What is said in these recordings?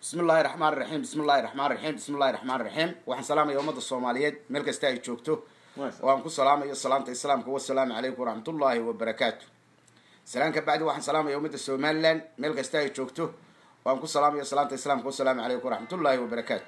bismi illaahi raxmaan raxiim bismi illahi raxmaan raxiim bismi illahi raxmaan raxiim waxaan salaamaya ummadda soomaaliyeed meel kasta ay joogto oo aan ku salaamayo salaamta islaamka wasalaamu calaykum waraxmatullaahi wabarakaatu salaan ka bacdi waxaan salaamaya ummadda somalilan meel kasta ay joogto oo aan ku salaamayo salaamta islaamka wasalaamu calaykum waraxmatullaahi wabarakaatu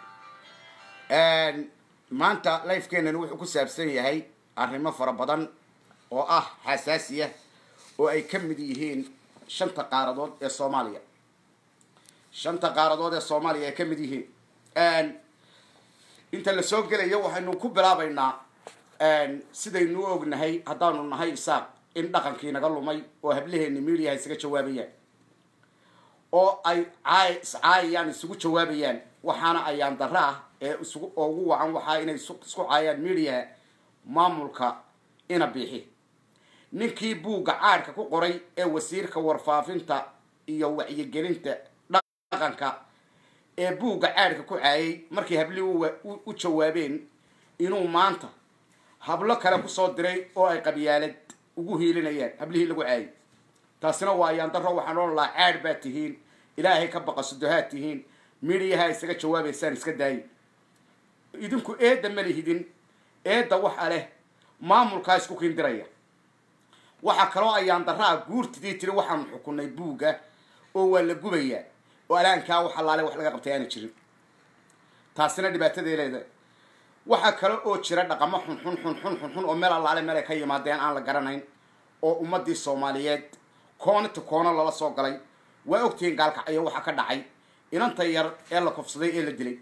maanta lifekeenani wuxuu ku saabsan yahay arrimo fara badan oo ah xasaasiya oo ay ka mid yihiin shanta qaaradood ee soomaaliya shanta qaaradood ee soomaaliya ay ka mid yihiin inta la soo gelayo waxaynu ku bilaabaynaa sidaynu u ognahay haddaanu nahay isaaq in dhaqankii naga lumay oo hablaheeni mediaha isaga jawaabayaan oo ay caay iscaayayaan isugu jawaabayaan waxaana ayaan darro ah ee isugu oo ugu wacan waxaa inay isku caayaan mediaha maamulka ina biixi ninkii buugga caadhka ku qoray ee wasiirka warfaafinta iyo wacyigelinta dhaqanka ee buugga caadhka ku caayay markii hablihii u jawaabeen inuu maanta hablo kale kusoo diray oo ay qabyaalad ugu hiilinayaan hablihii lagu caayay taasina waa ayaan darro waxaan odhan lahaa caadh baad tihiin ilaahay ka baqa sudohaad tihiin midhiyaha isaga jawaabaysaan iska daayi idinku eedda ma lihidin eedda waxa leh maamulkaa isku kindiraya waxaa kaloo ayaan darraa guurtidii tiri waxaanu xukunay buugga oo waa la gubayaa oo alaankaa wax allaale wax laga qabtay aana jirin taasina dhibaataday leedahay waxaa kale oo jira dhaqamo xunxun xunxun xunxun oo meel allaale meel ay ka yimaadeen aan la garanayn oo ummadii soomaaliyeed koona to koono lala soo galay waa ogtihiin gaalkacyo waxaa ka dhacay inanta yar ee la kufsaday ee la dilay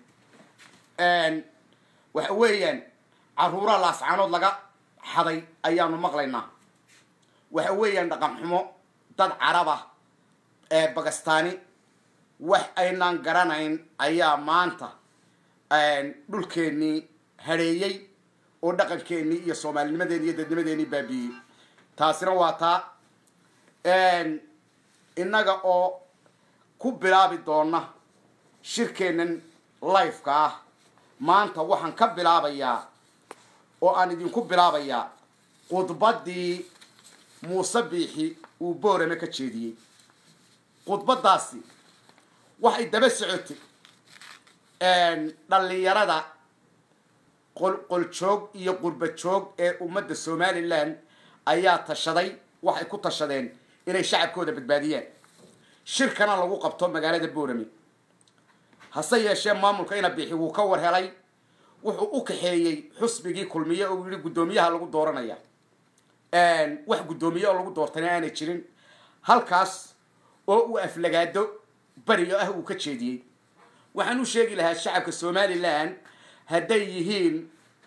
waxa weeyaan caruura laascaanood laga xaday ayaanu maqlaynaa waxa weeyaan dhaqan xumo dad caraba ee bagastaani wax aynaan garanayn ayaa maanta dhulkeennii hadheeyey oo dhaqankeenii iyo soomaalinimadeeni iyo dadnimadeenii baabiiyey taasina waa taa innaga oo ku bilaabi doona shirkeennan lifeka ah maanta waxaan ka bilaabayaa oo aan idinku bilaabayaa khudbaddii muuse biixi uu boorame ka jeediyey khudbaddaasi waxay daba socotay dhallinyarada qolqoljoog iyo qurba joog ee ummadda somalilan ayaa tashaday waxay ku tashadeen inay shacabkooda badbaadiyaan shirkana lagu qabto magaalada boorame hase yeeshee maamulka ina bixi wuu ka war helay wuxuu u kaxeeyey xusbigii kulmiye oo yihi guddoomiyaha lagu dooranaya wax guddoomiye oo lagu doortana aanay jirin halkaas oo uu aflagaado beriyo ah uu ka jeediyey waxaan u sheegi lahaa shacabka somalilan hadday yihiin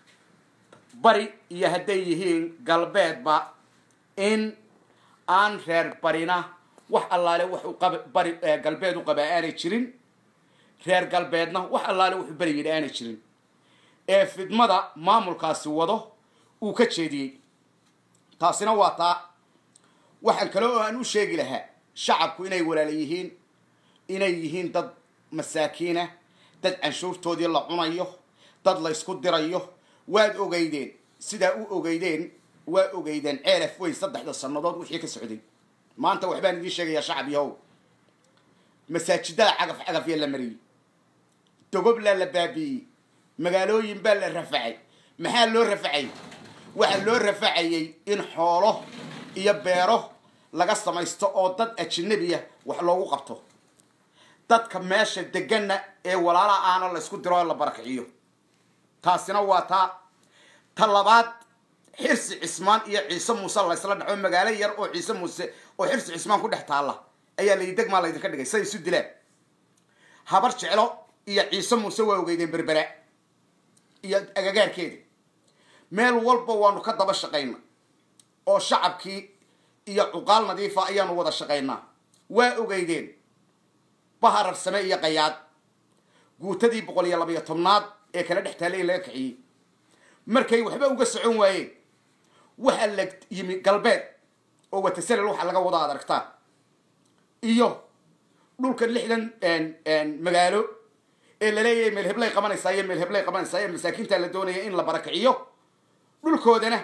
bari iyo hadday yihiin galbeedba in aan reer barina wax allaale waxuu bari galbeed u qabaa aanay jirin reer galbeedna wax allaale wuxuu beri yidhi aanay jirin ee fidmada maamulkaasi wado uu ka jeediyey taasina waa taa waxaan kale oo aan u sheegi lahaa shacabku inay walaala yihiin inay yihiin dad masaakiinah dad canshuurtoodii la cunayo dad la ysku dirayo waad ogeydeen sidaa u ogeydeen waa ogeydeen ceelaf weyn saddexda sannadood wixii ka socday maanta waxbaan idiin sheegayaa shacab yahow masaajidada cagaf cagafya la mariyey dogoblaa la baabi'iyey magaalooyin baa la rafacay maxaa loo rafacay waxaa loo rafacayay in xoolo iyo beero laga samaysto oo dad ajinabiya wax loogu qabto dadka meesha deganna ee walaalaha aana la ysku diro oo la barakiciyo taasina waa taa ta labaad xirsi cismaan iyo ciise muuse laysla dhaco magaalo yar oo ciise muuse oo xirsi cismaan ku dhex taalla ayaa laydegmaa laydinka dhigay say isu dilaan habar jeclo iyo ciise muuse waa ogeydeen berbera iyo agagaarkeeda meel walba waanu ka daba shaqayna oo shacabkii iyo cuqaal nadiifa ayaanu wada shaqaynaa waa ogeydeen baharar same iyo qayaad guutadii boqol iyo labayo tobnaad ee kala dhex taallay in laga kiciyey markay waxba uga socon waayeen waxaa la yimi galbeed oo watasalel waxaa laga wada ad aragtaa iyo dhulka lixdan magaalo ee laleeyahay meel heblay qabanaysaa iyo meel heblay qabanaysaa ee masaakiinta la doonaya in la barakiciyo dhulkoodana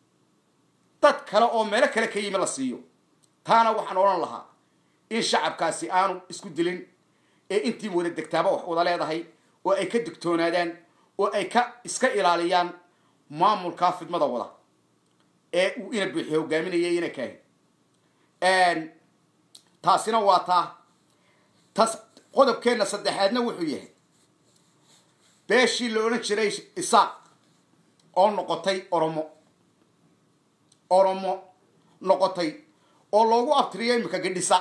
dad kale oo meelo kale ka yimi la siiyo taana waxaan odhan lahaa in shacabkaasi aanu isku dilin ee intii wada degtaaba wax wada leedahay oo ay ka digtoonaadaan oo ay ka iska ilaaliyaan maamulkaa fidmada wada ee uu ina buuxi hogaaminayay ina kaahi taasina waa taa tas qodobkeenna saddexaadna wuxuu yahay beeshii la odhan jiray isaaq oo noqotay oromo oromo noqotay oo loogu abtiriyo imika gadhisa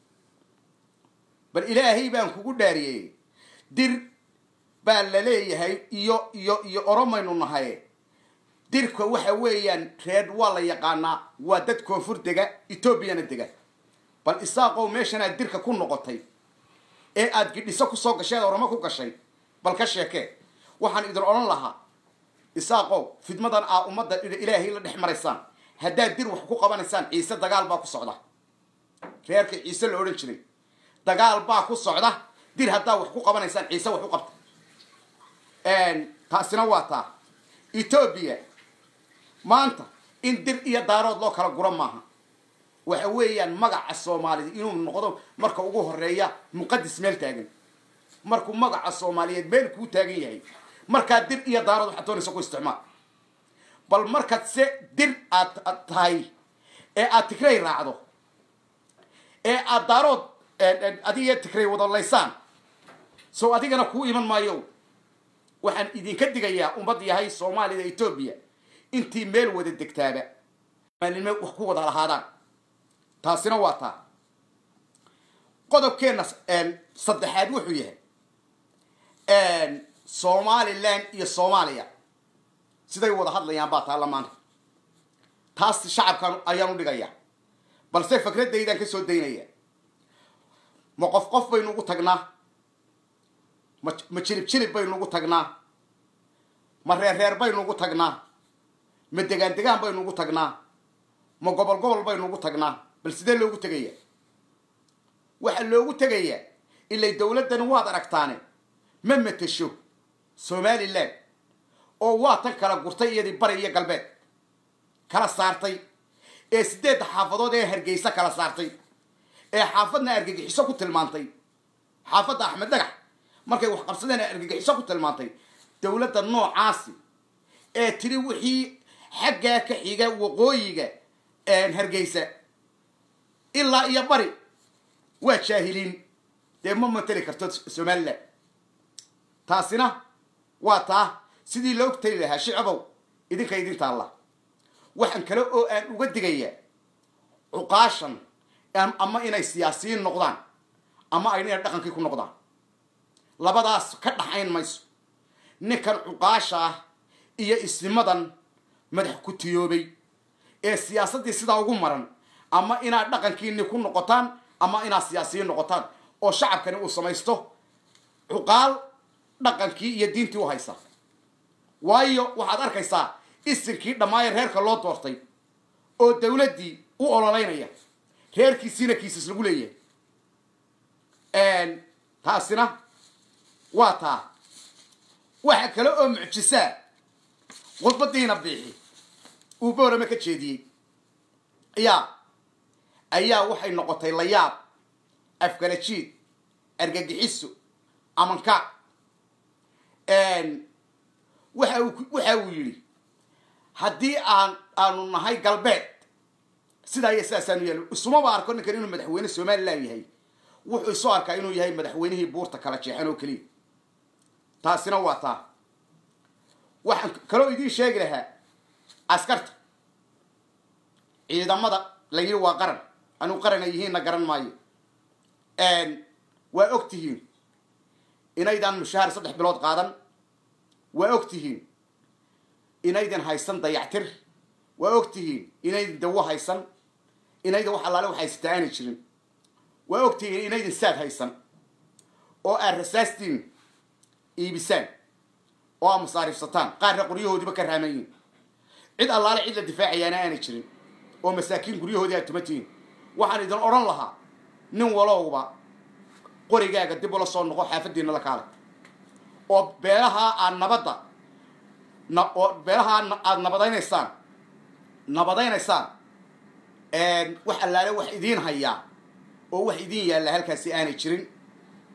bal ilaahay baan kugu dhaariyey dir baa la leeyahay iyo iyo iyo oromaynu nahay dirka waxa weeyaan reer waa la yaqaanaa waa dad koonfur dega etoobiyana dega bal isaaqow meeshanaad dirka ku noqotay ee aada gidhiso kusoo gashay eed oromo ku gashay bal ka sheekee waxaan idin odhan lahaa isaaqow fidmadan aa ummadda ilaahay la dhex maraysaan haddaad dir wax ku qabanaysaan ciise dagaal baa ku socda reerka ciise la odhan jiray dagaal baa ku socda dir haddaa wax ku qabanaysaan ciise wax u qabta taasina waa taa etoobiya maanta in dir iyo daarood loo kala guro maaha waxa weeyaan magaca soomaaliyed inuu noqdo marka ugu horeeya muqadis meel taagan markuu magaca soomaaliyeed meel kuu taagan yahay markaa dir iyo daarood waxaad doonaysa ku isticmaal bal markaad se dir aad tahay ee aad tigray raacdo ee aad daarood adiga tigray wadalaysaan so adigana kuu iman maayo waxaan idinka digayaa ummad yahay soomaalida etoobiya intii meel wada degtaaba maalnimo wax ku wada lahaadaan taasina waa taa qodobkeenna saddexaad wuxuu yahay somalilan iyo soomaaliya siday wada hadlayaan baa taalla maanta taas shacabkan ayaan u dhigaya balse fikraddaydan ka soo daynaya ma qof qof baynu ugu tagnaa ma ma jirib jirib baynu ugu tagnaa ma reer reer baynu ugu tagnaa ma degaan degaan baynu ugu tagnaa ma gobol gobol baynu ugu tagnaa bal sidee loogu tegaya waxaa loogu tegayaa ilay dawladdani waad aragtaane ma matesho somalilan oo waa tan kala gurtay iyadii bari iyo galbeed kala saartay ee sideedda xaafadood ee hargeysa kala saartay ee xaafadna argagixiso ku tilmaantay xaafadda axmed dhagax markay wax qabsadeen argagixiso ku tilmaantay dawladda noocaasi ee tiri wixii xaggaa ka xiga waqooyiga hargeysa ilaa iyo bari waa jaahiliin dee ma mateli karto somalilan taasina waa taa sidii loo tali lahaa shicabow idinka idin taalla waxaan kale oo aan uga digayaa cuqaashan ama inay siyaasiyiin noqdaan ama ay inay dhaqankii ku noqdaan labadaas ka dhaxayn mayso ninkan cuqaasha ah iyo isnimadan madax ku tiyoobay ee siyaasaddii sidaa ugu maran ama inaad dhaqankiini ku noqotaan ama inaad siyaasiyiin noqotaan oo shacabkani uu samaysto cuqaal dhaqankii iyo diintii u haysa waayo waxaad arkaysaa isinkii dhammaaye reerka loo doortay oo dawladdii u ololeynaya reerkiisiina kiisas lagu leeyahay taasina waa taa waxa kale oo mucjisaa khudbadiina biixi uu boorame ka jeediyey ayaa ayaa waxay noqotay layaab afkala jiid argagixiso amanka waxa uu waxa uu yidhi haddii aan aanu nahay galbeed sidaa iyo sidaasaanu yaal isumaba arko ninkan inuu madaxweyne somalilan yahay wuxuu isu arkaa inuu yahay madaxweynihii buurta kala jeexan oo keliya taasina waa taa waxaan kaloo idiin sheegi lahaa askarta ciidamada la yidhi waa qaran anuu qaran ay yihiinna garan maayo waa og tihiin inaydaan mushaahar saddex bilood qaadan waa og tihiin inaydan haysan dayactir waa og tihiin inaydan dawo haysan inaydan wax allaale wax haysataa aanay jirin waa og tihiin inaydan saad haysan oo aad rasaastiin iibisaan oo aad masaariifsataan qaarna qoryahoodiiba ka raamayiin cid allaale cid la difaacayaana aanay jirin oo masaakiin guryahoodii aad tumatihiin waxaan idin odhan lahaa nin walowba qorigaaga dib ula soo noqo xaafadiina la kaalay oo beelahaa aad nabadda oo beelahaa aada nabadaynaysaan nabadaynaysaan wax allaale wax idiin hayaa oo wax idiin yaalla halkaasi aanay jirin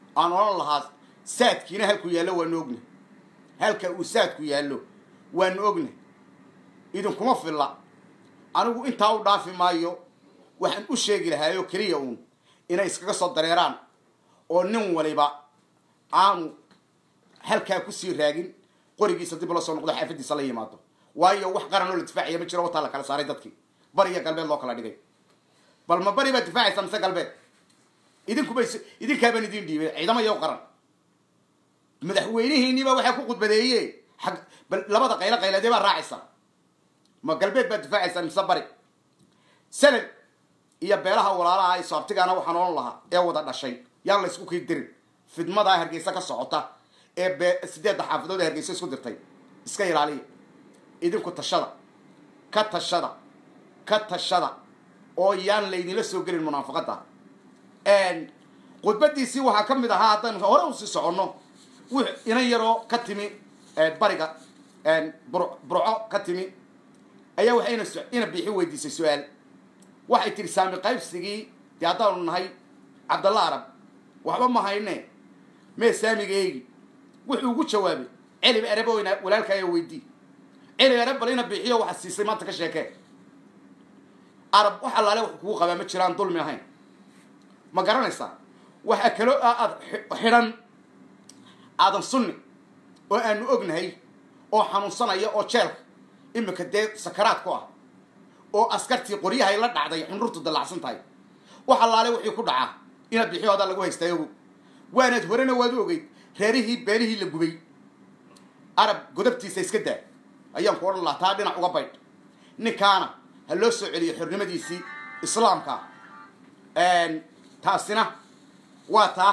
aan odhan lahaa saadkiina halkuu yaallo waanu ogna halka uu saadku yaallo waanu ogna idinkuma filla anigu intaa u dhaafi maayo waxaan u sheegi lahaayoo keliya uun inay iskaga soo dareeraan oo nin waliba aanu halkaa kusii raagin qorigiisa dib la soo noqdo xaafadiisa la yimaado waayo wax qaran oo la difaacaya ma jiro wataa la kala saaray dadkii bari iyo galbeed loo kala dhigay bal ma bari baad difaacaysaa mise galbeed idinkuba idinkaabaan idin dhiibay ciidamo yow qaran madaxweynihiiniba waxaa ku khudbadeeye ag bal labada qaylo qayladee baa raacaysa ma galbeed baad difaacaysaa mise bari sanad iyo beelaha walaalaha ay soabtigaana waxaan odhan lahaa ee wada dhashay yaan la isku kii dirin fidmadaa hargeysa ka socota ee be sideedda xaafadood ee hargeysa isku dirtay iska ilaaliya idinku tashada ka tashada ka tashada oo yaan laydinla soo gelin munaafaqadda khudbadiisii waxaa ka mid ahaa haddaan hore usii soconno w inan yaroo ka timi bariga burco ka timi ayaa waxayna ina biixi weydiisay su-aal waxay tihi saami qaybsigii dee haddaanu nahay cabdalla arab waxba ma hayne mee saamigeegi wuxuu ugu jawaabay celib ereboyna walaalkaayo weydii celib ereb bal ina biixiyo waxaa siisay maanta ka sheekee arab wax allaale wax kugu qabaa ma jiraan dulmi ahayn ma garanaysaa waxaa kaloo aad xidhan aadan sunni oo aanu ognahay oo xanuunsanaya oo jeelka imika dee sakaraad ku ah oo askartii qoryahay la dhacday xunrurtu dallacsan tahay wax allaale wixii ku dhacaa inaad bixiyoodaa lagu haystaa ogow waanaad horena waad u ogeyd reerihii beelihii la gubay arab godabtiisa iska daa ayaan ku odhan lahaa taa dhinac uga baydh ninkaana ha loo soo celiyo xornimadiisii islaamka taasina waa taa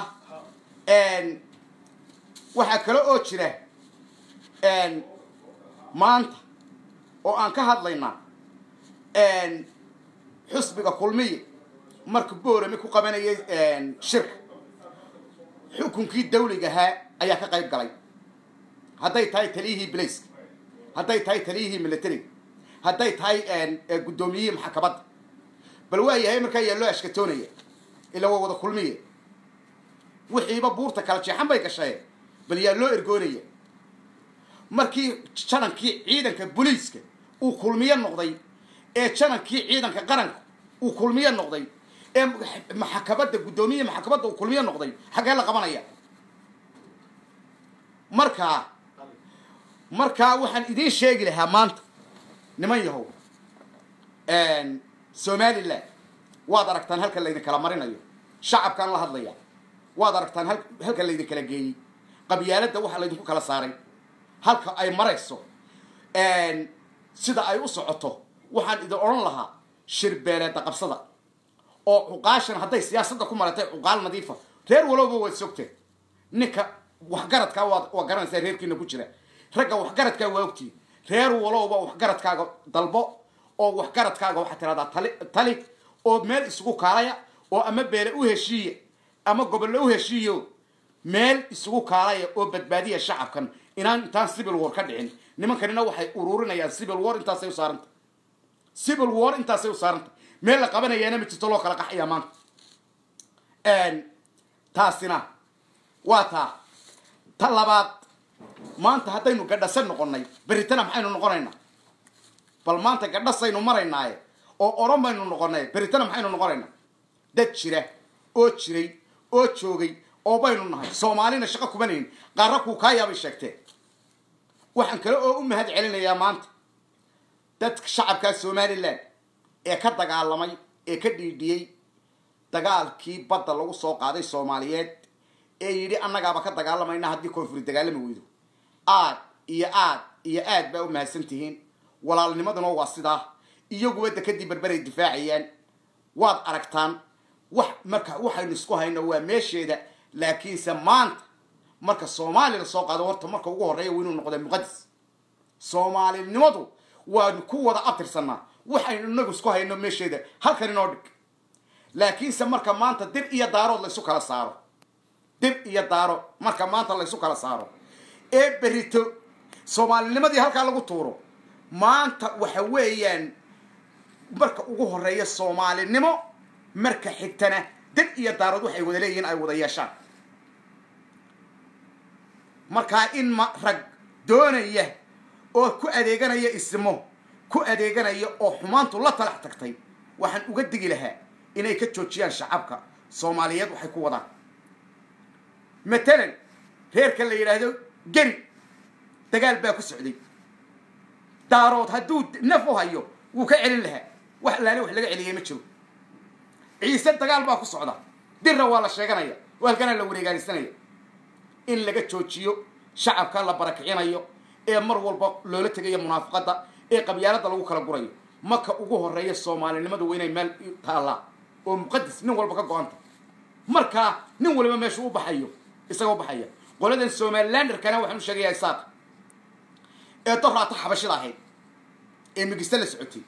waxaa kale oo jira maanta oo aan ka hadlaynaa xusbiga kulmiya marka boorami ku qabanayay shirka xukunkii dawliga ahaa ayaa ka qayb galay hadday tahay taliyihii blaiska hadday tahay taliyihii militariga hadday tahay guddoomiyihii maxakabadda bal waa yahay markaa yaa loo ashkatoonaya ila waa wada kulmiya wixiiba buurta kala jeexan bay gashee bal yaa loo ergoonaya markii janankii ciidanka booliiska uu kulmiyo noqday ee janankii ciidanka qaranka uu kulmiyo noqday ee maxakabadda guddoomiyihi maxakabadda uu kulmiyo noqday xaggee la qabanaya markaa markaa waxaan idiin sheegi lahaa maanta niman yahow somalilan waad aragtaan halka laydin kala marinayo shacabkaan la hadlaya waad aragtaan halka laydin kala geeyey qabyaaladda waxa laydinku kala saaray halka ay marayso sida ay u socoto waxaan idin odhan lahaa shirbeeleedda qabsada oo cuqaashan hadday siyaasadda ku maratay cuqaal nadiifa reer walowba waad sogteen ninka waxgaradkaa waad waa garanaysaa reerkiina ku jira ragga waxgaradkaa waa ogtiin reer walowba waxgaradkaaga dalbo oo waxgaradkaaga waxaad tiradaa tali tali oo meel isugu kaalaya oo ama beele u heshiiya ama gobollo u heshiiyo meel isugu kaalaya oo badbaadiya shacabkan inaan intaan civil war ka dhicin nimankanina waxay ururinayaan civil war intaasay u saarantay civil war intaasay u saarantay meel la qabanayaana ma jirto loo kala qaxayaa maanta taasina waa taa ta labaad maanta haddaynu gadhasan noqonnay beritana maxaynu noqonaynaa bal maanta gadhasaynu maraynaaye oo oran baynu noqonnay beritana maxaynu noqonaynaa dad jira oo jiray oo joogay oo baynu nahay soomaalina shaqo kumanayn qaarra kuu kaa yaabay sheegteen waxaan kale oo u mahad celinayaa maanta dadka shacabkaa somalilan ee ka dagaalamay ee ka dhiidhiyey dagaalkii badda lagu soo qaaday soomaaliyeed ee yidhi annagaaba ka dagaalamayna haddii koonfuri dagaalami weydo aad iyo aad iyo aad baa u mahadsan tihiin walaalnimaduna waa sidaa iyaguba dekadii berberay difaacayaan waad aragtaan wax marka waxaynu isku hayno waa meesheeda laakiinse maanta marka soomaali la soo qaado horta marka ugu horreeya waa inuu noqda muqadis soomaalinimadu waanu ku wada abtirsanaa waxaynu inagu isku hayno meesheeda halkan inoo dhig laakiinse marka maanta dir iyo daarood laysu kala saaro dir iyo daaro marka maanta laysu kala saaro ee berito soomaalinimadii halkaa lagu tuuro maanta waxa weeyaan marka ugu horeeya soomaalinimo marka xigtana dir iyo daarood waxay wada leeyihiin ay wada yeeshaan markaa in ma rag doonaya oo ku adeeganaya ismo ku adeeganaya oo xumaantu la talax tagtay waxaan uga digi lahaa inay ka joojiyaan shacabka soomaaliyeed waxay ku wadaan matalan reerka la yidhaahdo geri dagaal baa ku socday daarood hadduu naf u hayo wuu ka celin lahaa wax laale wax laga celiyay ma jiro ciise dagaal baa ku socda dirra waa la sheeganaya oo halkana la wareegaanisanaya in laga joojiyo shacabka la barakicinayo ee mar walba loola tegayo munaafaqadda ee qabyaalada lagu kala gurayo maka ugu horeeya soomaalinimadu waa inay meel taallaa oo muqadas nin walba ka go-anta markaa nin waliba meeshu u baxayo isaga u baxaya qoladan somalilanderkana waxaan u sheegayaa isaaq ee doraata xabashida ahayd ee migista la socotay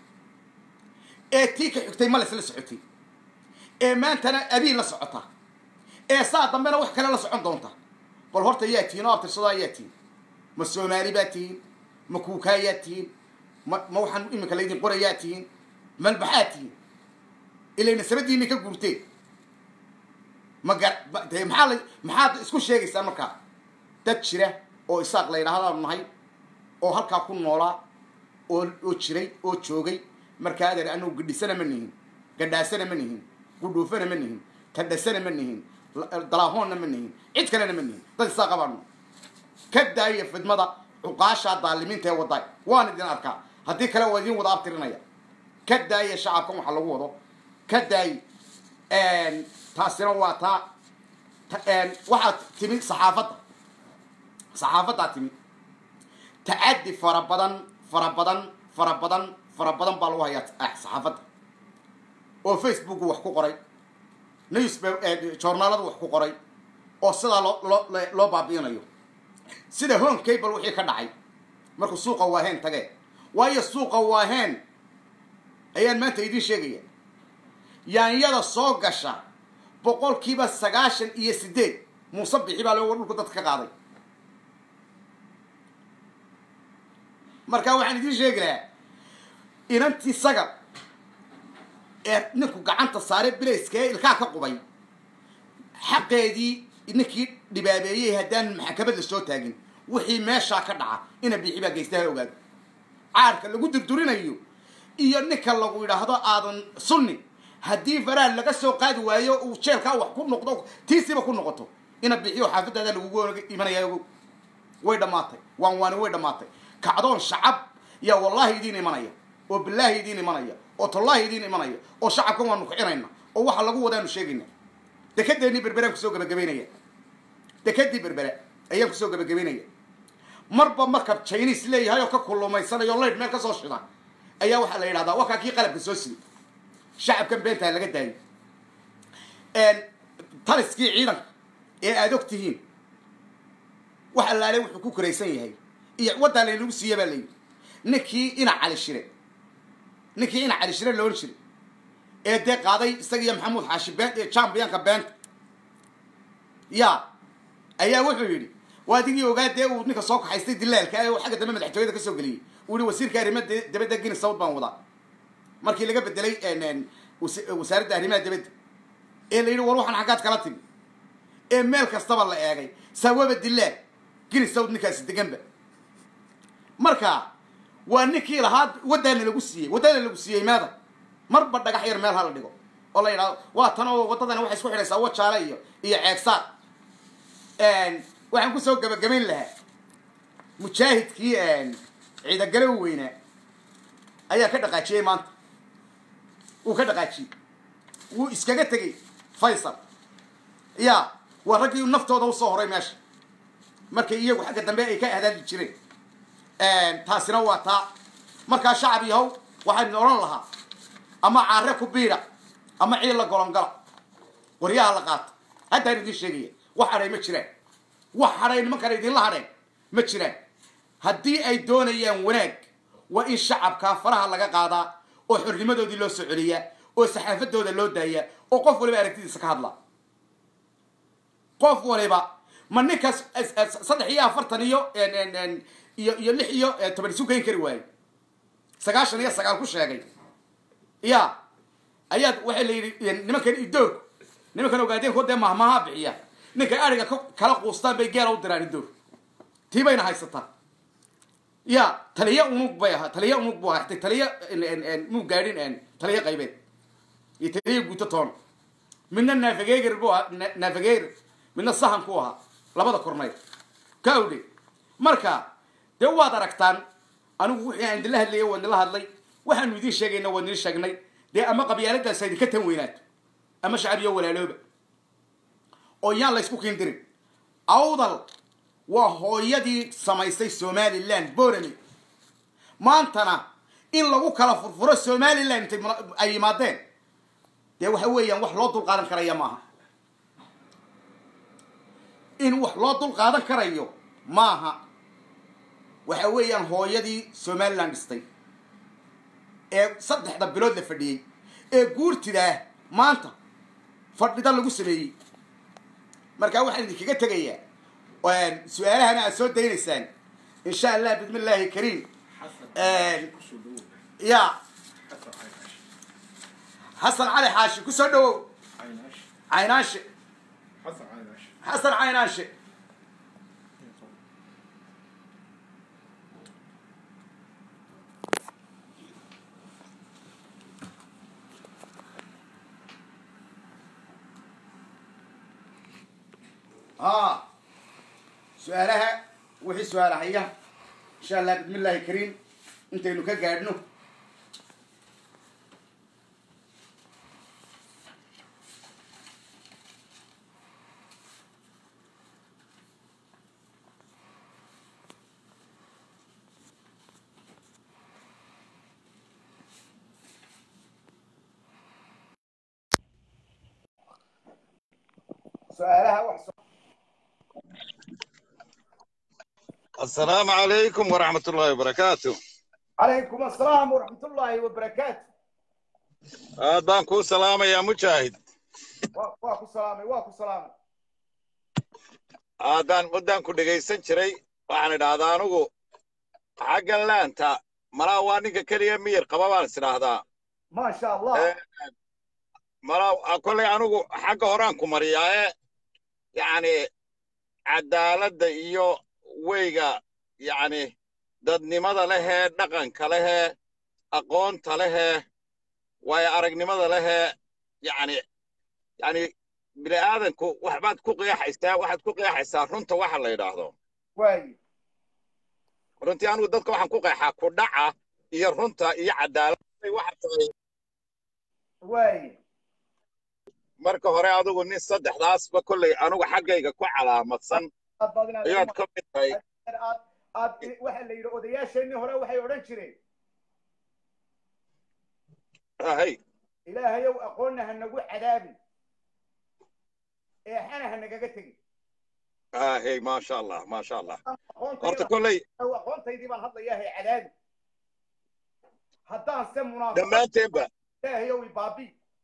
ee tii ka xigtay males la socotay ee maantana abiin la socota ee saa dambena wax kale la socon doonta bal horta yaa tihiin oo abtirsado ayaa tihiin ma soomaali baa tihiin ma kuukaayaa tihiin ma ma waxaan iminka laydin qorayaa tihiin malbaxaa tihiin ilayna sabadiina ka guurteen ma gar de maxaa la maxaad isku sheegaysaa markaa dad jira oo isaaq la yidhaahdaanu nahay oo halkaa ku noolaa oo oo jiray oo joogay markaa adeer anagu gadhisana ma nihin gadhaasana ma nihin gudhuufana ma nihin tadhasana ma nihin dalaahoonna ma nihin cid kalena ma nihin dad isaaqa baanu ka daaya fidmada cuqaashaa daalimiinta ee wadaay waan idin arkaa haddii kale waa idin wada abtirinaya ka daaya shacabkan waxa lagu wado ka daay taasina waa taa waxaa timi saxaafadda saxaafaddaa timi tacaddi fara badan fara badan fara badan fara badan baa lagu hayaa saxaafadda oo facebook wax ku qoray news journaaladu wax ku qoray oo sidaa loo loo loo baabi'inayo sida home cable wixii ka dhacay markuu suuqa waaheen tagee waayo suuqa waaheen ayaan maanta idiin sheegaya yaanyada soo gasha boqolkiiba sagaashan iyo sideed muuse bixi baa loo dhulku dadka ka qaaday marka waxaan idiin sheegi lahaa inantii saga ee ninku gacanta saare bilayska ee ilkaa ka qubay xaqeedii ninkii dhibaabeeyey haddaan maxkamad la soo taagin wixii meeshaa ka dhaca ina bixi baa geystaha ogaado caarka lagu durdurinayo iyo ninka lagu yidhaahdo aadan sunni haddii faraha laga soo qaadi waayo uu jeelkaa wax ku noqdo tiisiba ku noqoto ina bixiyo xaafadaada lagugu imanaya way dhammaatay waan waani way dhammaatay kacdoon shacab yaa wallahi idiin imanaya oo bilaahi idiin imanaya oo tallaahi idiin imanaya oo shacabkan waanu kicinayna oo waxa lagu wadaanu sheegayna dekedeennii berberaan kusoo gabagabaynaya dekedii berbere ayaan kusoo gabagabaynaya marba markab chinis leeyahay oo ka kulumaysanaya o laydh meel ka soo shida ayaa waxaa la yidhahdaa wakaa kii qalabka soo siday shacabkan beentaa laga daayo taliskii ciidanka ee aada og tihiin wax allaale wuxuu ku koraysan yahay iyo waddaa laynagu siiya baa layidhi ninkii ina cali shire ninkii ina cali shire loon jiray ee dee qaaday isaga iyo maxamuud xaashi been ee champiyanka beenta ya ayaa wuxuu yidhi waa adigii ogaa dee uu ninka soo kaxaystay dilaalka ee uu xagga dambe madaxtooyada ka soo geliyey uu yihi wasiirka arrimaha dabadda gini sawd baan wadaa markii laga bedelay wasaaradda arrimaha dabadda ee la yidhi war waxaan xaggaad kala timi ee meel kastaba la eegay sawaba dilaal gini sawd ninkaasi deganba marka waa ninkii lahaa waddaana lagu siiyey waddana lagu siiyey maada marba dhagax yar meel hala dhigo oo la yidhahdo waa tan oo waddadani waxay isku xidhaysaa wajaale iyo iyo ceegsaar waxaan kusoo gabagabayn lahaa mujaahidkii ciidagale u weynaa ayaa ka dhaqaajiyey maanta wuu ka dhaqaajiyey wuu iskaga tegey faysal ya waa raggii naftooda usoo horay meesha markay iyagu xagga dambe ay ka hadaali jireen taasina waa taa markaa shacab yahow waxaan odhan lahaa ama caare ku biida ama ciil la golongala qoryaha la qaato haddaan idiin sheegaya wax hadhay ma jiraan wax hadhay nimankana idinla hadheen ma jiraan haddii ay doonayaan wanaag waa in shacabkaa faraha laga qaadaa oo xornimadoodii loo soo celiyaa oo saxaafadooda loo daayaa oo qof waliba aragtidiisa ka hadlaa qof waliba ma ninkaas saddex iyo afartan iyo iyo iyo lix iyo toban isu geyn kari waaye sagaashan iyo sagaal ku sheegay ya ayaad waxay la yidhi nimankan idoorku nimankan ogaadeenko dee mahmaha bixiya ninkay ariga kala quustaan bay geela u diraan idoor tii bayna haysataa ya taliya unug bay ahaa taliya unug buu ahaa xtay taliya muu gaadhin taliya qaybeed iyo taliya guuto toon midna nafageger buu ahaa nafageger midna sahan ku ahaa labada korneyl ka awdhe marka dee waad aragtaan anigu wixii aan idinla hadlayay waan idinla hadlay waxaanu idiin sheegayna waan idin sheegnay dee ama qabyaaladaas idinka tan weynaato ama shacabiyo walaalooba oo yaan la isku kiindirin awdal waa hooyadii samaysay somaliland borami maantana in lagu kala furfuro somaliland intay ay yimaadeen dee waxa weeyaan wax loo dul qaadan karaya maaha in wax loo dul qaadan karayo maaha waxa weeyaan hooyadii somaliland dhistay ee saddexda bilood la fadhiyey ee guurtidaah maanta fadhida lagu sameeyey markaa waxaan idinkaga tegayaa su-aalahana aad soo daynaysaan insha allah bismi illaahi kariim ya xasan cali xaashi kusoo dhawow caynaashe xasan caynaashe ها su-aalaha wixii su-aalahaya insha allah bismi illaahi kariim intaynu ka gaadhno su-aalaha wax السلام عليكم ورحمة الله وبركاته عليكم السلام ورحمة الله وبركاته أدان كو سلامة يا مجاهد واكو سلامي واكو سلامي أدان مدان كو دقيسان جري وحن دادانوغو حقا لانتا مرا وانيكا كليا مير قبابان سنهدا ما شاء الله مرا أكولي أنوغو حقا هورانكو مريا يعني عدالة iyo weyga yacni dadnimada lehee dhaqanka lehee aqoonta lehee waayo aragnimada lehee yacni yacni bini aadanku waxbaad ku qeexaysaa waxaad ku qeexaysaa runta waxa la yidhaahdo waayi runtii anigu dadka waxaan ku qeexaa ku dhaca iyo runta iyo cadaaladday waxa tahay waayi marka hore adigu nin saddexdaasba kolley anigu xaggayga ku calaamadsan aad baad inaad ayaad ka mid tahay aad aad waxa la yidhi odayaasheenii hore waxay odhan jireen hay ilaahayow aqoonna ha nagu cadaabin eexana ha nagaga tegin hay maasha allah maasha allah horta aqoontayda kolley aqoontaydii baan hadlayaa hay cadaabi haddaan se munaafiq dhammaanteenba ilaahayow ibaabi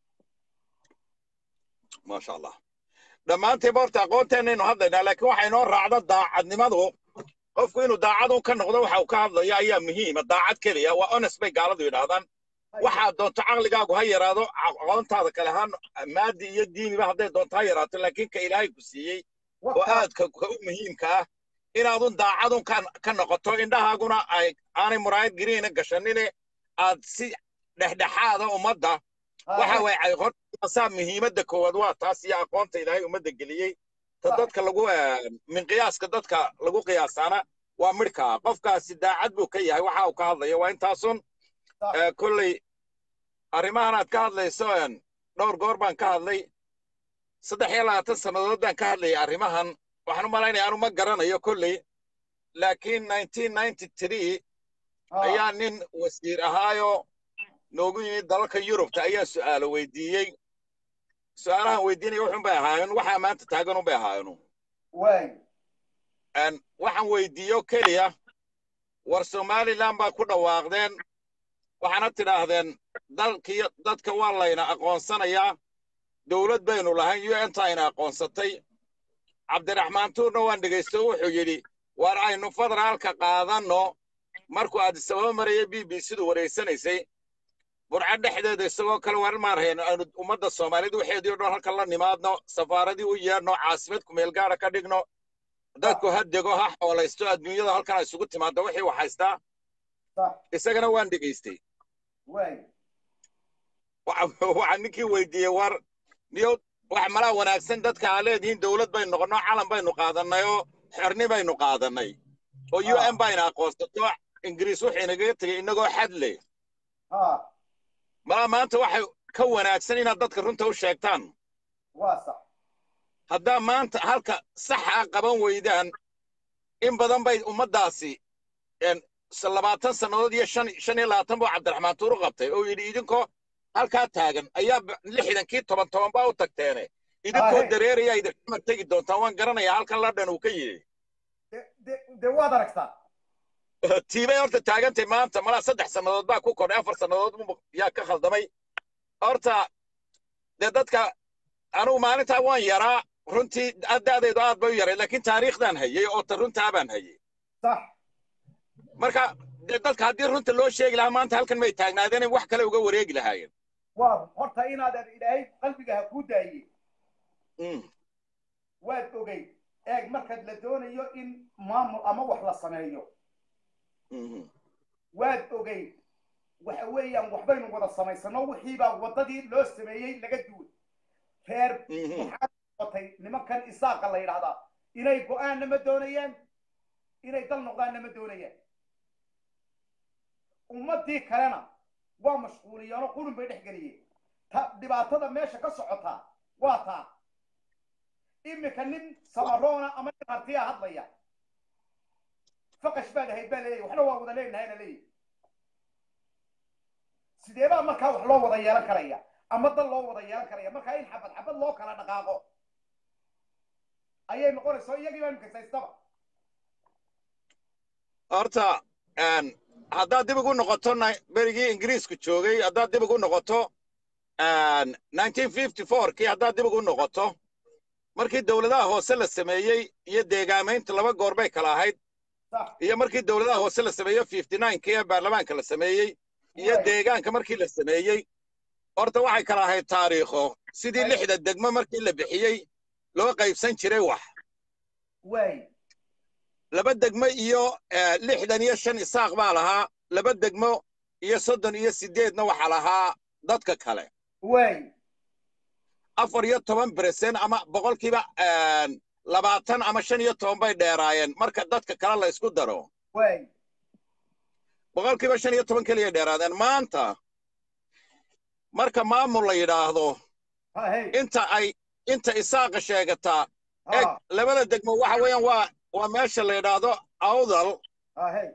maasha allah dhammaantiiba horta aqoonteenaynu hadlaynaa laakiin waxay inoo raacda daacadnimadu qofku inuu daacad un ka noqdo waxa uu ka hadlayo ayaa muhiima daacad keliya waa honest bay gaaladu yidhaahdaan waxaad doonto caqligaagu ha yaraado aqoontaada kale ha maadi iyo diiniba hadday doonto ha yaraato laakiin ka ilaahay ku siiyey oo aadka ka u muhiimka ah inaadun daacadun ka ka noqoto indhahaaguna ay aanay muraayad gariina gashanine aad si dhexdhexaada ummadda waxa way ay hortaasaa muhiimadda koowaad waa taas iyo aqoonta ilaahay ummadda geliyey ta dadka lagu min qiyaaska dadka lagu qiyaasaana waa midhka qofkaasi daacad buu ka yahay waxa uu ka hadlayo waa intaasun kolley arrimahan aad ka hadlayso dhowr goor baan ka hadlay saddex iyo labaatan sannadood baan ka hadlayay arrimahan waxaan u malaynaya anu ma garanayo kolley laakiin nineteen ninety three ayaa nin wasiir ahaayo noogu yimid dalalka yurubta ayaan su'aalo weydiiyey su'aalahan weydiinaya wuxun bay ahaayeen waxaa maanta taagan un bay ahaayeen waay waxaan weydiiyo keliya war somaliland baa ku dhawaaqdeen waxaana tidhaahdeen dalkiyo dadka waa layna aqoonsanayaa dowlad baynu lahayn u n ta ayna aqoonsatay cabdiraxmaan tuurna waan dhegaysto wuxuu yidhi war aynu federaalka qaadanno markuu aadisababa maraya b b sidu wareysanaysay burco dhexdeeda isagoo kale war maarhayn aynu ummadda soomaaliyed waxeedii o dhan halkan la nimaadno safaaradii u yeedhno caasimad kumeel gaara ka dhigno dadku ha dego ha xoolaysto adduunyada halkan ay isugu timaado wixii wax haystaa sax isagana waan dhegaystay waay waxa waxaa ninkii weydiiyey war niyo wax malaa wanaagsan dadka aa leedihiin dowlad baynu noqonno calan baynu qaadannay oo xorni baynu qaadannay oo u Ah. n bayna aqoonsato ingiriis wuxuu inagaga tegey inagoo xad leh ha malaa maanta waxay ka wanaagsan inaad dadka runta u sheegtaan waa sax haddaa maanta halka saxa qaban weydaan in badan bay ummaddaasi een, s- labaatan sannadood iyo shan shan iyo labaatan buu cabdiraxmaan tuuru qabtay oo yidhi idinkoo halkaa taagan ayaa b- lixdankii toban toban baa u tagteene idinkoo Ahe. dareeraya idinxumar tegi doontaan waan garanayaa halkan ladhan uu ka yidhi de de de waad aragtaa tiibay horta taagantay maanta malaa saddex sannadood baa ku kordhay afar sannadood mu- yaa ka khaldamay horta dee dadka anugu maalintaa waan yaraa runtii da'daydu aad bay u yaray laakiin taariikhdan hayay oo ta runtaa baan hayay sax marka dee dadka haddii runta loo sheegi lahaa maanta halkan may taagnaadeen wax kale uga wareegi lahaayeen waa horta inaadan ilaahay qalbiga ha kuu daayey Mm, waad ogey eeg markaad la doonayo in maamul ama wax la sameeyo mhm, waad ogey waxa weeyaan waxbaynu wada samaysano wixiibaa waddadii loo sameeyey laga duway reer mhm. waxaa noqotay nimankan isaaqa la yidhaahdaa inay go-aanna ma doonayaan inay dal noqdaanna ma doonayaan ummaddii kalena waa mashquuliyeenoo qulun bay dhex geliyeen ta dhibaatada meesha ka socotaa waa taa iminka nin samaroona ama nin hartiya hadlaya faqash baad ahayd baa leeyahy waxna waa wada leenahayna leeyahy sidee baa markaa wax loo wada yeelan karaya ama dal loo wada yeelan karaya markaa in xabad xabad loo kala dhaqaaqo ayay noqonaysaa iyagii baa imikasaystaba horta een, haddaad dib ugu noqoto na- berigii ingiriisku joogay haddaad dib ugu noqoto een, 1954kii haddaad dib ugu noqoto markii dowladaha hoose la sameeyey iyo deegaamaynta laba goor bay kala ahayd sax iyo markii dowladaha hoose la sameeyo 59kii ee baarlamaanka la sameeyey iyo Waay. deegaanka markii la sameeyey horta waxay kala ahayd taariikho sidii Waay. lixda degmo markii la bixiyey loo qaybsan jiray wax waay laba degmo iyo eh, lixdan iyo shan isaaq baa lahaa laba degmo iyo soddon iyo sideedna waxaa lahaa dadka kale waay afar iyo toban beresen ama boqolkiiba een, labaatan ama shan iyo toban bay dheeraayeen marka dadka kale la isku daro waay boqolkiiba shan iyo toban keliya dheeraadeen maanta marka maamul la yidhaahdo ha hey inta ay inta isaaqa sheegataa eg ha labada degmo waxa weeyaan waa waa meesha la yidhaahdo awdal ha hey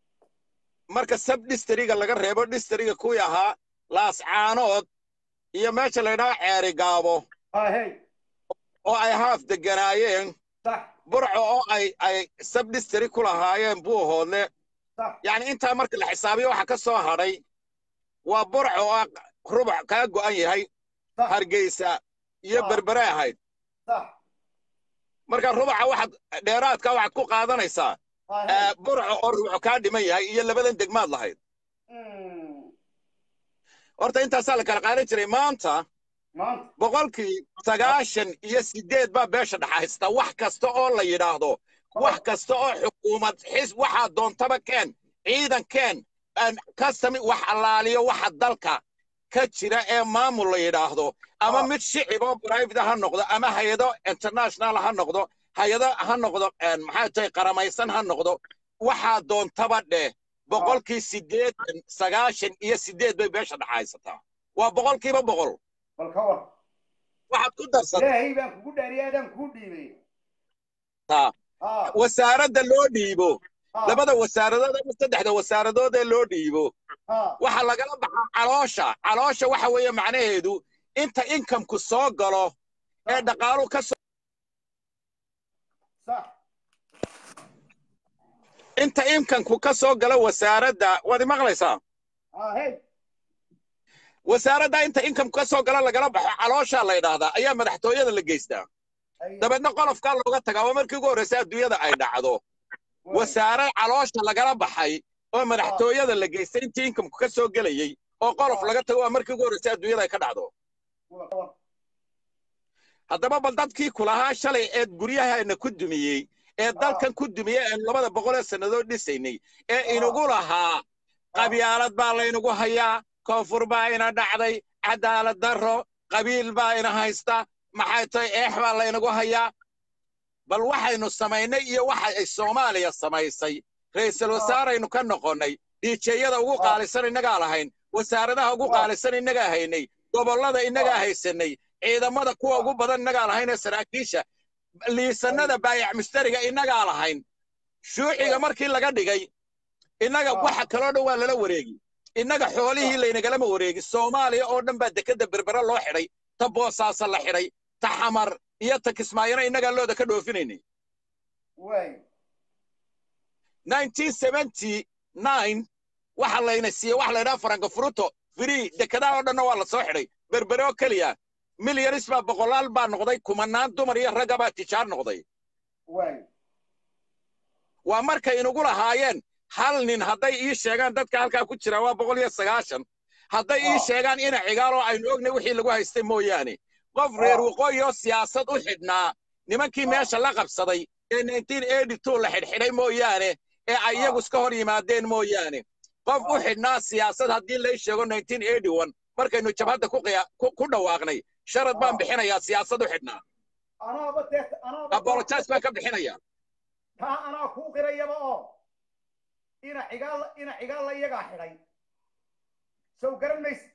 marka sab distriga laga reebo distriga kuwii ahaa laascaanood iyo meesha la yidhaahdo ceeri gaabo ha hey oo ay haaf deganaayeen sax burco oo ay ay sab distri ku lahaayeen buuhoodle sax yacni intaa marka la xisaabiyo waxa ka soo hadhay waa burco oo rubuc kaa go'an yahay sax hargeysa iyo Ah. berbere ahayd sax marka rubuca waxaad dheeraadka waxaad ku qaadanaysaa ha eh, hey burco oo rubuc kaa dhiman yahay iyo labadan degmaad lahayd Mm. horta intaasaa la kala qaadan jiray maanta maanta boqolkii sagaashan iyo sideed baa beesha dhaxaysta wax kasta oo la yidhaahdo wax kasta oo xukuumad xis waxaa doontaba keen ciidan keen aan custami wax allaaliyo waxa dalka ka jira ee maamul la yidhaahdo ama Ah. mid shicib oo private ha noqdo ama hay-ado international ha noqdo hay-ado ha noqdo een, maxay tahay qaramaysan ha noqdo waxaa doontaba dheh boqolkii sideetan sagaashan iyo sideed bay beesha dhaxaysataa waa boqolkiiba boqol bal ka war waxaad ku darsatay ilaahay baan kugu dhaariyay adaan kuu dhiibay taa ha wasaaradda loo dhiibo ha labada wasaaradood ama saddexda wasaaradood ee loo dhiibo ha waxaa lagala baxaa caloosha caloosha waxa weeye macnaheedu inta inkamku soo galo ee dhaqaaluhu ka soo sax inta inkamku ka soo galo wasaaradda waad imaqlaysaa ha hey wasaaradda inta inkamku ka soo galo lagala baxo calooshaa la yidhaahdaa ayaa madaxtooyada la geystaa Ay- dabeedna qolofkaa looga tagaa waa markii ugu horreysa adduunyada ay dhacdo waay. wasaare caloosha lagala baxay oo madaxtooyada la geystay intii inkamku ka soo gelayey oo qolof laga tago waa markii ugu horreysa adduunyada ay ka dhacdo Wa- wa- haddaba bal dadkii kulahaa shalay ee guryahana ku dumiyey ee dalkan ku dumiya aan labada boqolee sannadood dhisaynay ee inagu lahaa qabyaalad baa laynagu hayaa koonfur baa ina dhacday cadaalad darro qabiil baa ina haysta maxay tahay eex baa laynagu hayaa bal waxaynu samaynay iyo waxa ay soomaaliya samaysay ra'iisul wasaaraynu ka noqonnay dhiijeyada ugu qaalisan innagaa lahayn wasaaradaha ugu qaalisan innagaa haynay gobollada innagaa haysanay ciidamada kuwa ugu badan innagaa lahayn ee saraakiisha liisanada baayac mustariga innagaa lahayn shuuciga markii laga dhigay innaga waxa kaloo dhan waa lala wareegi innaga xoolihii laynagalama wareegi soomaaliya oo dhan baa dekedda berbere loo xidhay ta boosaasa la xidhay ta xamar iyo ta kismaayana innagaa looda ka dhoofinaynay waxa layna siiyey waxa laydhaha faranka furuto free dekedaha oo dhanna waa la soo xidhay berbere oo keliya milyanis baa boqolaal baa noqday kumanaan dumar iyo ragga baa tijaar noqday waa markay inugu lahaayeen hal nin hadday ii sheegaan dadka halkaa ku jira waa boqol iyo sagaashan hadday ii sheegaan ina cigaaloo aynu ognay wixii lagu haystay mooyaane qof reer waqooyi oo siyaasad u xidhnaa nimankii meesha la qabsaday ee la xidhxidhay mooyaane ee ay iyagu iska hor yimaadeen mooyaane qof u xidhnaa siyaasad haddii lay sheego markaynu jabhadda ku dhawaaqnay sharad baan bixinayaa siyaasad u xidhnaa abolojas baan ka bixinayaa taa anaa kuu qirayaba oo ina cigaal ina cigaalla iyagaa xidhay sow garan mayse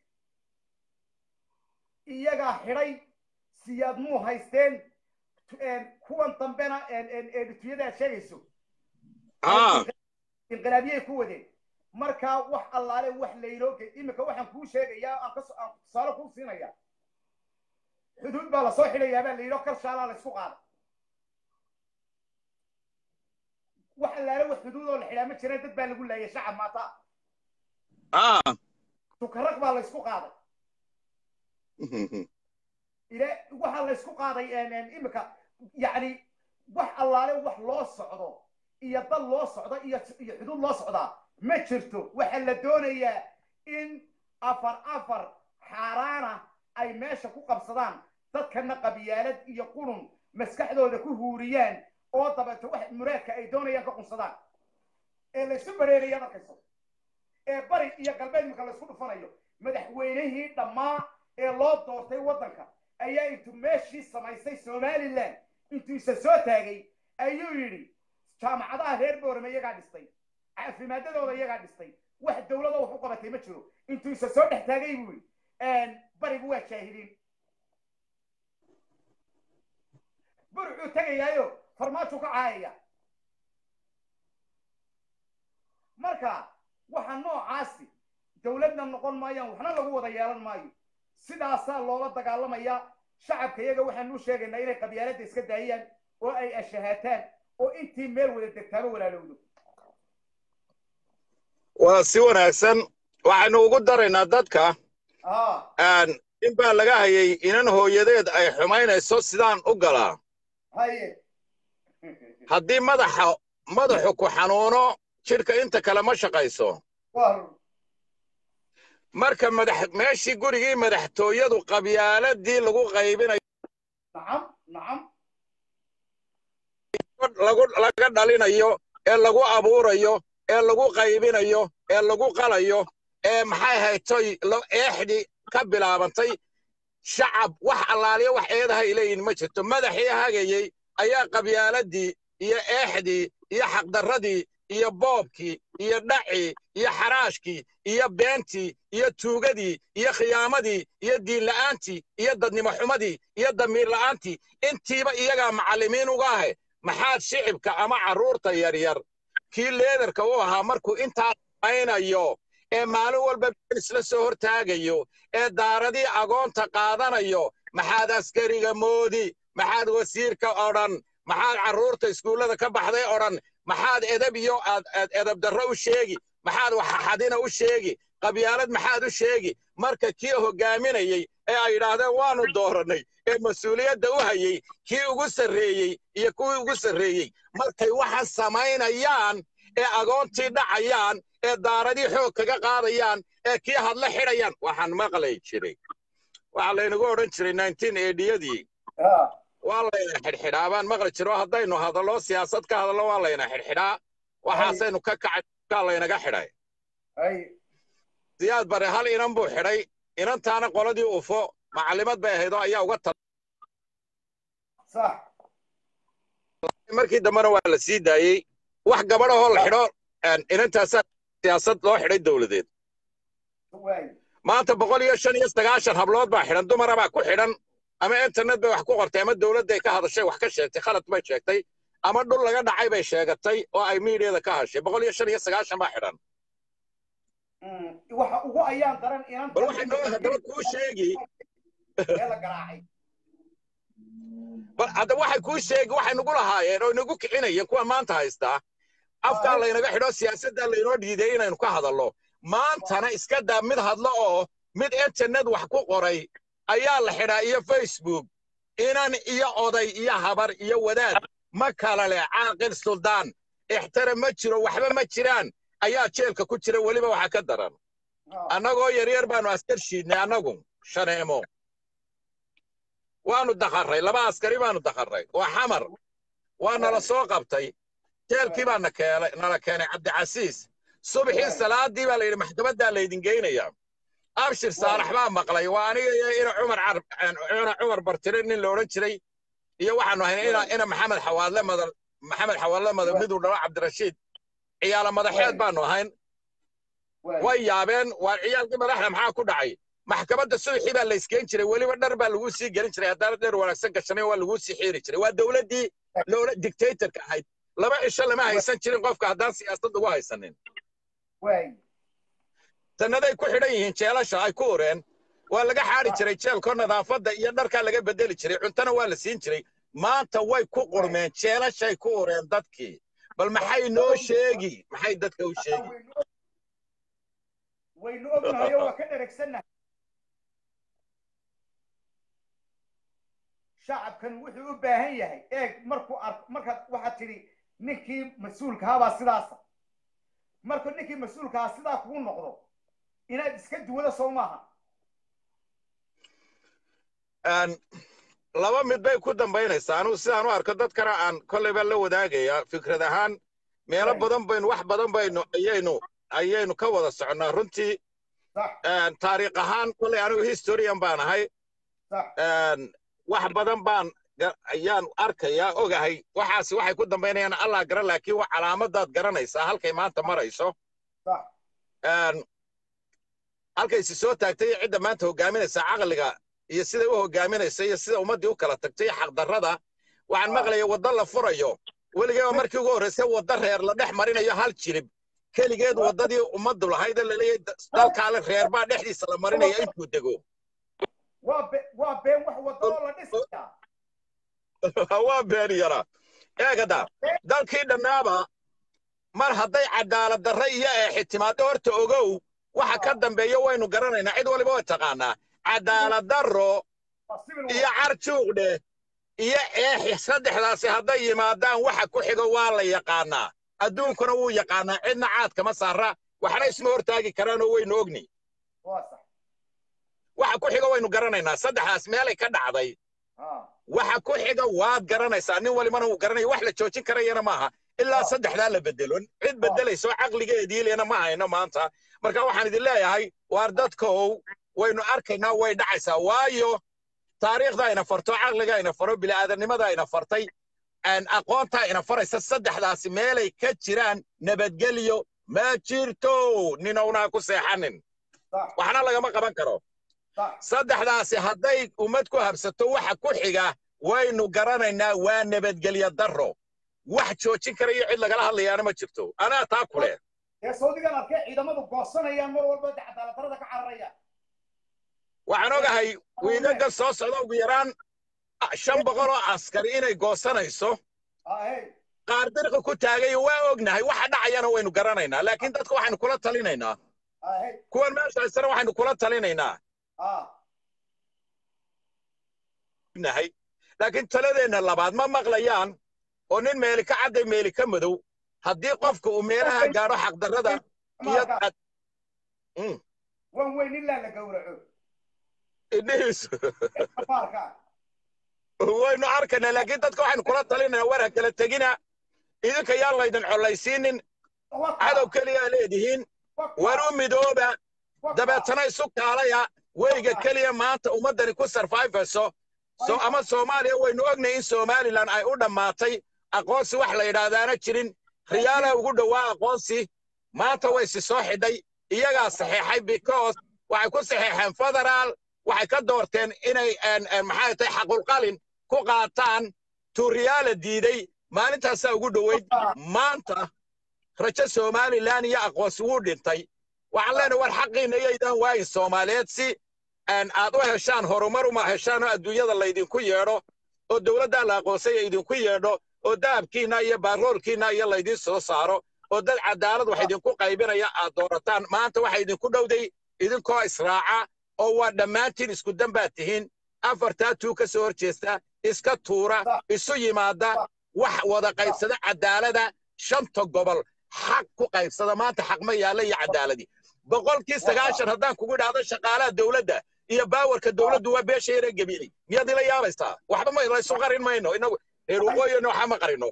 iyagaa xidhay siyaad muu haysteen kuwan dambena edhituyada aad sheegayso inqilaabiyay ku wadeen markaa wax allaale wax laynooge iminka waxaan kuu sheegayaa aan aan tusaale kuu siinaya xuduud baa lasoo xidhayaa baa la yidhi oo kalshaalaa la isku qaaday wax allaale wax xuduud oo la xidhaa ma jiraan dad baa lagu laayay shacab maata tukarag baa la isku qaaday ila waxaa la isku qaaday iminka yacni wax allaale wax loo socdo iyo dal loo socdo iyo iyo xuduud loo socdaa ma jirto waxaa la doonayaa in afar afar xaaraana ay meesha ku qabsadaan dadkana qabyaalad iyo qurun maskaxdooda ku huuriyaan oo dabeeto wax muraadka ay doonayaan ka qunsadaan ee laysu bareeraya markayso ee bari iyo galbeed marka laysku dhufanayo madaxweynihii dhammaa ee loo doortay waddanka ayaa intuu meeshii samaystay somalilan intuu isa soo taagay ayuu yidhi jaamacadaha reer boorame iyagaa dhistay caafimaadadooda iyagaa dhistay wax dowlado wax u qabatay ma jiro intuu isa soo dhex taagay buu yidhi barigu waa jaahiliin burucuu tegayaayo farmaajuu ka caayaya marka waxa noocaasi dowladna noqon maayaan waxna lagu wada yeelan maayo sidaasaa loola dagaalamaya shacabka iyaga waxaanu sheegaynaa inay qabyaaladda iska daayaan oo ay ashahaataan oo intii meel wada degtaaba walaalowdo waa si wanaagsan waxaynu ugu daraynaa dadka in baa laga hayay inan hooyadeed ay xumaynayso sidaan u galaa haye haddii madaxa madaxu ku xanuuno jidhka inta kale ma shaqayso marka madax meeshii gurigii madaxtooyadu qabyaaladii lagu qaybinayo nacam nacam lagu laga dhalinayo ee lagu abuurayo ee lagu qaybinayo ee lagu qalayo ee maxay haytoy eexdii ka bilaabantay shacab wax allaaliyo wax eedahay leeyihin ma jirto madaxii hagayey ayaa qabyaaladii iyo eexdii iyo xaqdarradii iyo boobkii iyo dhacii iyo xaraashkii iyo beentii iyo tuugadii iyo khiyaamadii iyo diinla'aantii iyo dadnimo xumadii iyo damiir la'aantii intiiba iyagaa macallimiin uga ahe maxaad shicibka ama carruurta yaryar kii leedarka u ahaa markuu intaa aynayo ee maalin walba isla soo hortaagayo ee daaradii agoonta qaadanayo maxaad askariga moodi maxaad wasiirka odhan maxaad carruurta iskuullada ka baxday odhan maxaad edab iyo aad edab darro u sheegi maxaad waxaxadina u sheegi qabyaalad maxaad u sheegi marka kii hoggaaminayey ee ay yidhaahdeen waanu doorannay ee mas-uuliyadda u hayey kii ugu sarreeyey iyo kuwii ugu sarreeyey markay waxaan samaynayaan ee agoontii dhacayaan ee daaradii xoog kaga qaadayaan ee kii hadla xidhayaan waxaan maqlay jiray waxaa laynagu odhan jiray nineteen ediyadii waa layna xidhxidhaa baan maqli jiro haddaynu hadallo siyaasad ka hadallo waa layna xidhxidhaa waxaasaynu ka kacay kaa laynaga xidhay hay siyaad bare hal inan buu xidhay inantaana qoladii ufo macallimad bay ahayd oo ayaa uga tal sax markii dambena waa la sii daayey wax gabadhahoo la xidho inantaasaa siyaasad loo xidhay dowladeed waay maanta boqol iyo shan iyo sagaashan hablood baa xidhan dumara baa ku xidhan ama internet bay wax ku qortay ama dowladday ka hadashay wax ka sheegtay khalad bay sheegtay ama dhul laga dhacay bay sheegatay oo ay miidiyada ka hashay boqol iyo shan iyo sagaashan baa xidhan Mm, waxa ugu ayaan daran inanta bal waxay noo haddaba kuu sheegi ee la garaacay bal haddaba waxay kuu sheegi waxay nagu lahaayeen oo inagu kicinayeen kuwa maanta haystaa afkaa laynaga xidho siyaasaddaa laynoo dhiiday inaynu ka hadallo maantana iska daa mid hadlo oo mid internet wax ku qoray ayaa la xidhaa iyo facebook inan iyo oday iyo habar iyo wadaad ma kala leh caaqil suldaan ixtira ma jiro waxba ma jiraan ayaa jeelka ku jira weliba waxaa ka daran Ah, annagoo yaryar baanu askar shiidnay annagu shaneemo waanu dakharray laba askari baanu dakharray waa xamar waa nala soo qabtay jeelkii baa na keenay nala keenay cabdicasiis subaxii salaadii baa layidhi maxkamaddaa laydin geynayaa abshir saalax baa maqlay waa aniga iyo ina cumar car- ina cumar bartire nin la odhan jiray iyo waxaanu ahayn ina ina maxamed xawaadle madal maxamed xawaadle madal miduu dhalo cabdirashiid ciyaala madaxeed baanu ahayn waay way yaabeen waa ciyaalkii madaxda maxaa ku dhacay maxkamadda subaxii baa la iskeen jiray weliba dhar baa lagu sii gelin jiray haddaana dheer wanaagsan gashanay waa lagu sii xiiri jiray waa dowladdii loola dictatorka ahayd laba cisho lama haysan jirin qofka haddaan siyaasad ugu haysanin waay sannaday ku xidhan yihiin jeelasha ay ku ureen waa laga xaari jiray jeelko nadaafadda iyo dharkaa laga bedeli jiray cuntana waa la siin jiray maanta way ku qurmeen jeelashay ku ureen dadkii bal maxay noo sheegi maxay dadka u sheegi waynu- waynu ognahay oo waa ka dheregsannahay shacabkan wuxuu u baahan yahay eeg markuu arko markaad waxaad tidhi ninkii mas-uulka habaa sidaasa markuu ninkii mas-uulka ahaa sidaa kugu noqdo inaad iska duwada soo maaha Een, laba mid bay ku dambaynaysaa anugu sidaan u arko dadkana aan kolleyba la wadaagaya fikrad ahaan meelo Right. badan baynu wax badan baynu ayaynu ayaynu ka wada soconnaa runtii sax een, taariikh ahaan kolley anigu historian baan ahay sax een, wax badan baan ga- ayaan arkayaa ogahay waxaasi waxay ku dambaynayaan allah garan laakiin wa calaamadaad garanaysaa halkay maanta marayso sax een, halkaysi soo taagtay iyo cidda maanta hogaaminaysa caqliga iyo siday u hogaaminaysa iyo sida ummaddii u kala tagtay iyo xaqdarrada waxaan Ah. maqlaya waddo la furayo weligeeba markii ugu horraysay waddo reer la dhex marinayo hal jirib keligeed waddadii ummaddu lahayd ee laleeyahay da- dalkaale reer baa dhexdiisa la marinaya intuu dego waa be waa been wax wado oo la dhisayaa waa been yara eegada dalkii dhammaaba mar hadday cadaalad darre iyo eexitimaado horta ogow waxa ka dambeeya waynu garanaynaa cid waliba way taqaanaa cadaalad darro waa civil iyo war carjuugdhe iyo eexi saddexdaasi hadday yimaadaan waxa ku xigo waa la yaqaanaa adduunkuna wuu yaqaanaa cidna caadkama saara waxna isma hortaagi karaanoo waynu ogni waa sax waxa ku xigo waynu garanaynaa saddexdaas meelay ka dhacday ah waxa ku xiga waad garanaysaa nin walibana wuu garanaya wax la joojin karayana maaha ilaa Ah. saddexdaa la bedelo cid bedelayso caqligeedii lena ma hayno maanta marka waxaan idin leeyahay waar dadkow waynu arkaynaa way dhacaysaa waayo taariikhda ayna farto caqliga ayna faro bini'aadanimada ayna fartay aan aqoonta ayna faraysa saddexdaasi meelay ka jiraan nabadgelyo ma jirto ninownaa ku seexanin sax waxna lagama qaban karo sax saddexdaasi hadday ummad ku habsato waxa ku xiga waynu garanaynaa waa nabadgelyo darro wax joojin kara iyo cid lagala hadlayaana ma jirto anaa taa ku leh ee saudigan arkay ciidamadu goosanayaan mar walba de cadaalad darrada ka cararayaan waxaan ogahay wiigaga soo socda ugu yaraan ah, shan boqol oo askari inay goosanayso ah hey qaar dirqi ku taagay waa ognahay waxa dhacayana waynu garanaynaa laakiin dadka waxaynu kula talinaynaa ah hey kuwan meesha haysana waxaynu kula talinaynaa ah nahay laakiin taladeenna labaad ma maqlayaan oo nin meeli ka cadday meeli ka madow haddii qofka uu meelaha gaadho xaqdarrada iyo marka Mm. wan weyn ilaa la gowraco indhihiisu marka waynu arkaynaa laakiin dadka waxaynu kula talinayna war ha kala tegina idinka yaan laydin collaysiinin cadow keliya leedihiin war u midooba dabeetana isu kaalaya weyga keliya maanta ummaddani ku sarfayfayso so ama soomaaliya waynu ognay in somalilan ay u dhammaatay aqoonsi wax la yidhaahdaana jirin riyaala ugu dhowaa aqoonsi maanta way si soo xidhay iyagaa saxeexay because waxay ku saxeexeen federaal waxay ka doorteen inay maxay tahay xaqulqalin ku qaataan tuuriyaala diiday maalintaasaa ugu dhoweyd maanta rajo somalilan iyo aqoonsi wuu dhintay waxaan leenahay war xaqiina iyaydaan waayin soomaaliyeed si aad u heshaan horumar uma heshaan oo adduunyada laydinku yeedho oo dowladdaa la aqoonsaya idinku yeedho oo dahabkiinna iyo baaroolkiinna iyo laydiin soo saaro oo dad cadaalad wax idinku qaybinaya aad doorataan maanta waxa idinku dhowday idinkoo israaca oo waa dhammaantiin isku dan baad tihiin afartaa tuu ka soo hor jeesta iska tuura isu yimaada wax wada qaybsada cadaalada shanta gobol xaq ku qaybsada maanta xaq ma yaalla iyo cadaaladii boqolkii sagaashan haddaan kugu idhaahdo shaqaalaha dowladda iyo baawarka dowladdu waa beesha yare gebiilay miyaad ila yaabaysaa waxba ma laysu qarin mayno inagu reer waqooyina waxa ma qarino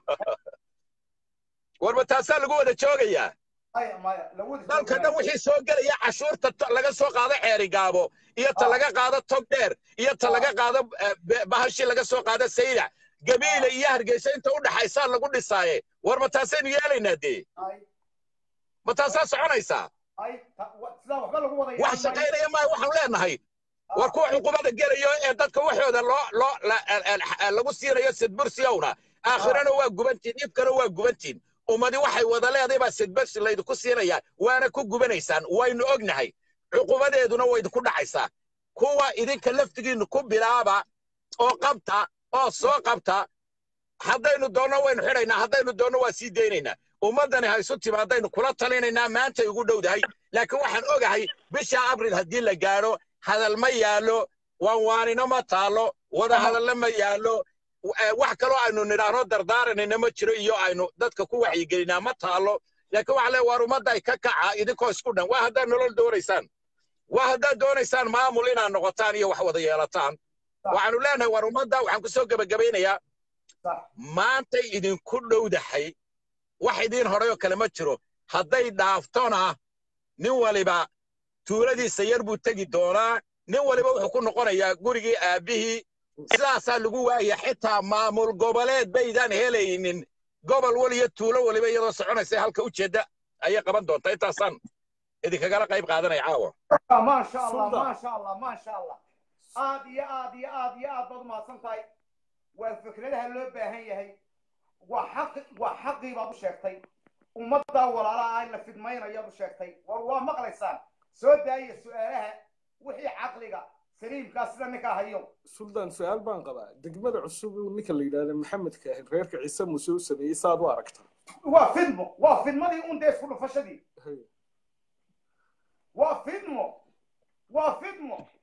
warba taasaa lagu wada joogayaa dalka dhan wixii soo gelaya cashuurta laga soo qaado ceerigaabo iyo ta laga qaado tog dheer iyo ta laga qaado bahashii laga soo qaado saydac gabiile iyo hargeysa inta u dhaxaysaa lagu dhisaaye war ma taasaynu yeelaynaa dee ma taasaa soconaysaa wax shaqaynaya maayo waxaanu leenahay war kuwa cuqubada gelayo ee dadka waxooda loo loo lagu siinayo sidbursiyowna aakhirana waa gubantiin dhibkana waa gubantiin ummadi waxay wada leedahay baa sidbursi laydinku siinayaa waana ku gubanaysaan waynu ognahay cuqubadeeduna way idinku dhacaysaa kuwa idinka laftigiinnu ku bilaaba oo qabta oo soo qabta haddaynu doonno waynu xidhaynaa haddaynu doonno waa sii daynaynaa ummaddani ha isu timaadaynu kula talinaynaa maantay ugu dhowdahay laakiin waxaan ogahay bisha abril haddii la gaadho hadal ma yaallo waanwaanino ma taallo wada hadalle ma yaallo wax kaloo aynu nidhaahno dardaaranayna ma jiro iyo aynu dadka ku waxyigelinaa ma taallo laakiin waxaa leeya waar ummadda ay ka kaca idinkoo isku dhan waa haddaad nolol doonaysaan waa haddaad doonaysaan maamul inaad noqotaan iyo wax wada yeelataan waxaanu leenahay war ummadda waxaan ku soo gebagabaynayaa maantay idinku dhowdahay wax idiin horayoo kale ma jiro hadday dhaaftona nin waliba tuuladiisa yar buu tegi doonaa nin waliba wuxuu ku noqonayaa gurigii aabbihii sidaasaa lagu waaya xitaa maamul goboleed baydaan helaynin gobol waliyo tuulo waliba iyadoo soconaysa halka ujeedda ayay qaban doontaa intaasaan idinkagala qayb qaadanaya caawa maasha allah maasha allah maasha allah aad iyo aad iyo aad iyo aad baad umahadsan tahay waa fikradaha loo baahan yahay waa xaqi waa xaqii baad u sheegtay ummaddaa walaalaha ah in la fidmaynayaad u sheegtay war waa maqlaysaan soo daaya su-aalaha wixii caqliga saliimkaa sida ninkaa hayo suldaan su-aal baan qabaa degmada cusub uu ninka la yidhahda maxamedka ahayd reerka ciise muuse u sameeyey saad u aragtaa waa fidmo waa fidmadii un dee isku dhufashadii waa fidmo waa fidmo